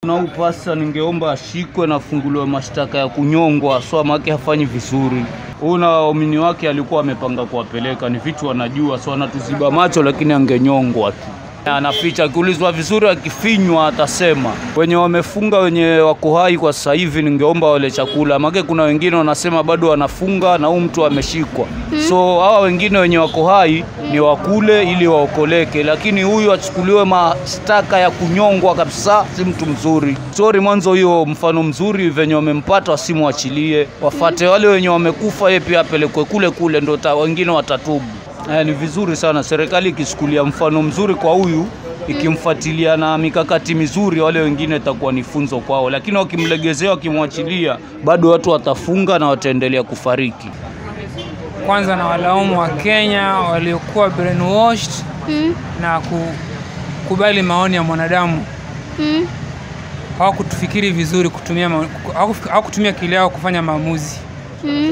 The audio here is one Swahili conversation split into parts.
Na huyu pasta ningeomba ashikwe na afunguliwe mashtaka ya kunyongwa, so make hafanyi vizuri. Huyu na waumini wake alikuwa amepanga kuwapeleka, ni vitu anajua, so anatuziba macho, lakini angenyongwa tu. Anaficha, akiulizwa vizuri, akifinywa atasema. Wenye wamefunga, wenye wako hai kwa sasa hivi, ningeomba wale chakula, make kuna wengine wanasema bado wanafunga na huyu mtu ameshikwa. So hawa wengine wenye wako hai ni wakule ili waokoleke, lakini huyu achukuliwe mashtaka ya kunyongwa kabisa, si mtu mzuri. Sorry, mwanzo hiyo mfano mzuri venye wamempata, wasimwachilie, wafate wale wenye wamekufa, yeye pia apelekwe kule kule, ndo ta- wengine watatubu. Eh, ni vizuri sana serikali ikichukulia mfano mzuri kwa huyu ikimfuatilia na mikakati mizuri, wale wengine itakuwa ni funzo kwao, lakini wakimlegezea, wakimwachilia, bado watu watafunga na wataendelea kufariki. Kwanza na walaumu wa Kenya waliokuwa brainwashed Mm, na kukubali maoni ya mwanadamu. mm, Hawakutufikiri vizuri kutumia ma- hawakufi- hawakutumia akili yao kufanya maamuzi, mm,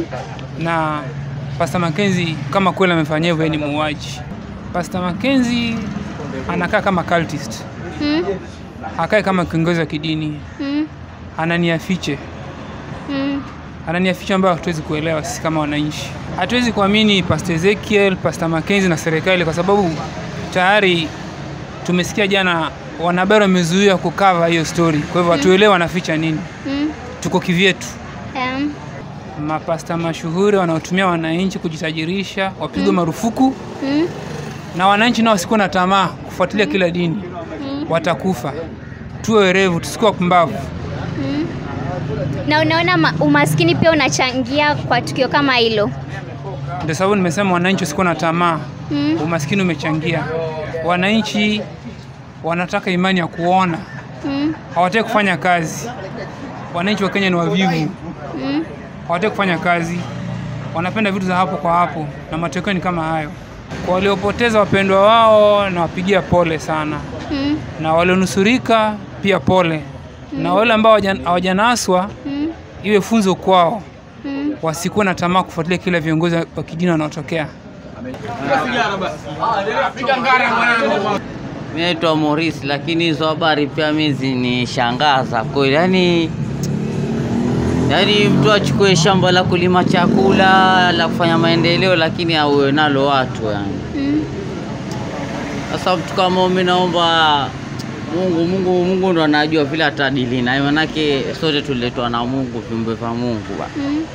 na Pastor Mackenzie kama kweli amefanyia hivyo, yeye ni muuaji. Pastor Mackenzie anakaa kama cultist, mm, hakae kama kiongozi wa kidini, mm, ananiafiche mm, ananiaficha ambayo hatuwezi kuelewa sisi kama wananchi. Hatuwezi kuamini Pastor Ezekiel, Pastor Mackenzie na serikali kwa sababu tayari tumesikia jana wanahabari wamezuia kukava hiyo story, kwa hivyo hatuelewi wanaficha nini. mm, Tuko kivyetu. um, Mapasta mashuhuri wanaotumia wananchi kujitajirisha wapigwe marufuku, mm, na wananchi nao wasikuwa na tamaa kufuatilia kila dini, watakufa. Tuwe werevu, tusikuwa pumbavu. mm. Na unaona ma- umaskini pia unachangia kwa tukio kama hilo. Ndio sababu nimesema wananchi wasikuwa na tamaa. Mm, Umaskini umechangia. Wananchi wanataka imani ya kuona, mm, hawataki kufanya kazi. Wananchi wa Kenya ni wavivu, mm, hawataki kufanya kazi, wanapenda vitu za hapo kwa hapo, na matokeo ni kama hayo. Kwa waliopoteza wapendwa wao, nawapigia pole sana, mm, na walionusurika pia pole, na wale ambao hawaja- hawajanaswa mm, iwe funzo kwao, mm. wasikuwe na tamaa kufuatilia kila viongozi wa kidini wanaotokea. Mimi naitwa Maurice, lakini hizo habari pia mimi zinishangaza kweli. Yani, yani mtu achukue shamba la kulima chakula la kufanya maendeleo, lakini auwe nalo watu yani. Mm, Sasa mtu kama mimi naomba Mungu, Mungu, Mungu ndo anajua vile atadili naye, manake sote tuliletwa na Mungu, viumbe vya Mungu ba. mm,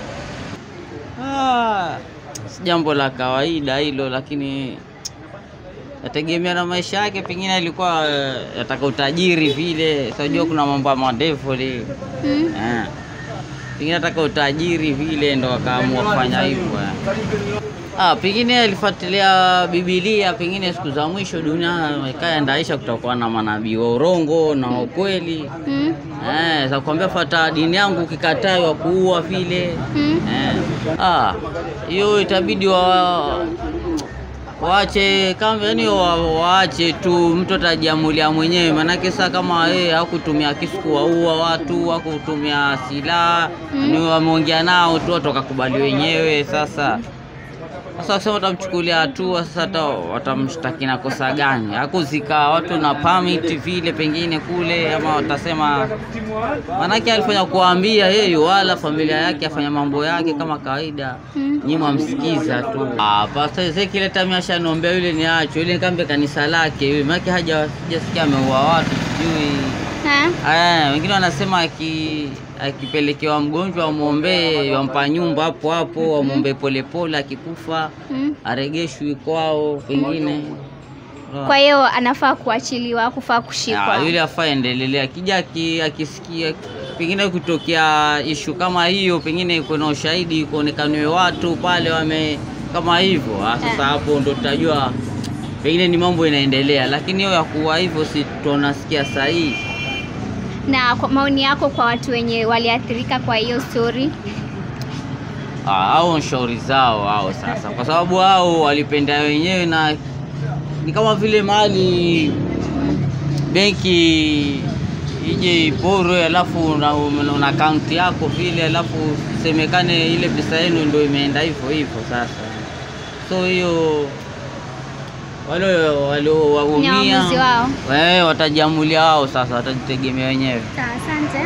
Ah, si jambo la kawaida hilo, lakini yategemea na maisha yake. Pengine alikuwa eh, yataka utajiri vile, sajua kuna mambo ya madevoli mm, eh. Pengine ataka utajiri vile, ndo akaamua kufanya hivyo eh. Ah, pengine alifuatilia Biblia, pengine siku za mwisho dunia ikaendaisha, kutakuwa na manabii wa urongo na wa ukweli mm, eh, za kuambia fata dini yangu, ukikataa wa kuua vile mm. Eh, ah, hiyo itabidi wa waache kama yani wa, waache tu, mtu atajiamulia mwenyewe, maanake saa kama yeye hakutumia kisu kuwaua watu, hakutumia silaha ni wameongea nao tu, watu wakakubali wenyewe. Sasa sasa wakisema watamchukulia hatua, sasa hata watamshtaki na kosa gani? Hakuzika watu na permit vile pengine kule, ama watasema Manake alifanya kuambia yeye wala familia yake afanya mambo yake kama kawaida, Mm. nyinyi mwamsikiza tu. Ah, Pastor Ezekiel hata mimi ashaniombea yule niacho yule nikambe kanisa lake yule, maana haja sijasikia ameua watu sijui. Ha? Eh, wengine wanasema aki akipelekewa mgonjwa wamwombee, wampa nyumba hapo hapo, wamwombee polepole, akikufa Mm. aregeshwi kwao pengine. Kwa hiyo anafaa kuachiliwa, kufaa kushikwa. Ah, yule afaa endelelea akija aki- akisikia pengine kutokea ishu kama hiyo, pengine kuna ushahidi kuonekaniwe watu pale wame kama hivyo. Ah, Sasa hapo ndo tutajua pengine ni mambo inaendelea, lakini hiyo ya kuwa hivyo si tunasikia sahihi. Na kwa maoni yako kwa watu wenye waliathirika kwa hiyo story? Ah, hao ni shauri zao hao sasa, kwa sababu hao walipenda wenyewe, na ni kama vile mali benki ije iporwe, alafu una, una akaunti yako vile, alafu semekane ile pesa yenu ndio imeenda hivyo hivyo. Sasa so hiyo wale Ni waliowaumia waamuzi wao. eh, watajiamulia wao sasa, watajitegemea wenyewe. Sawa, asante.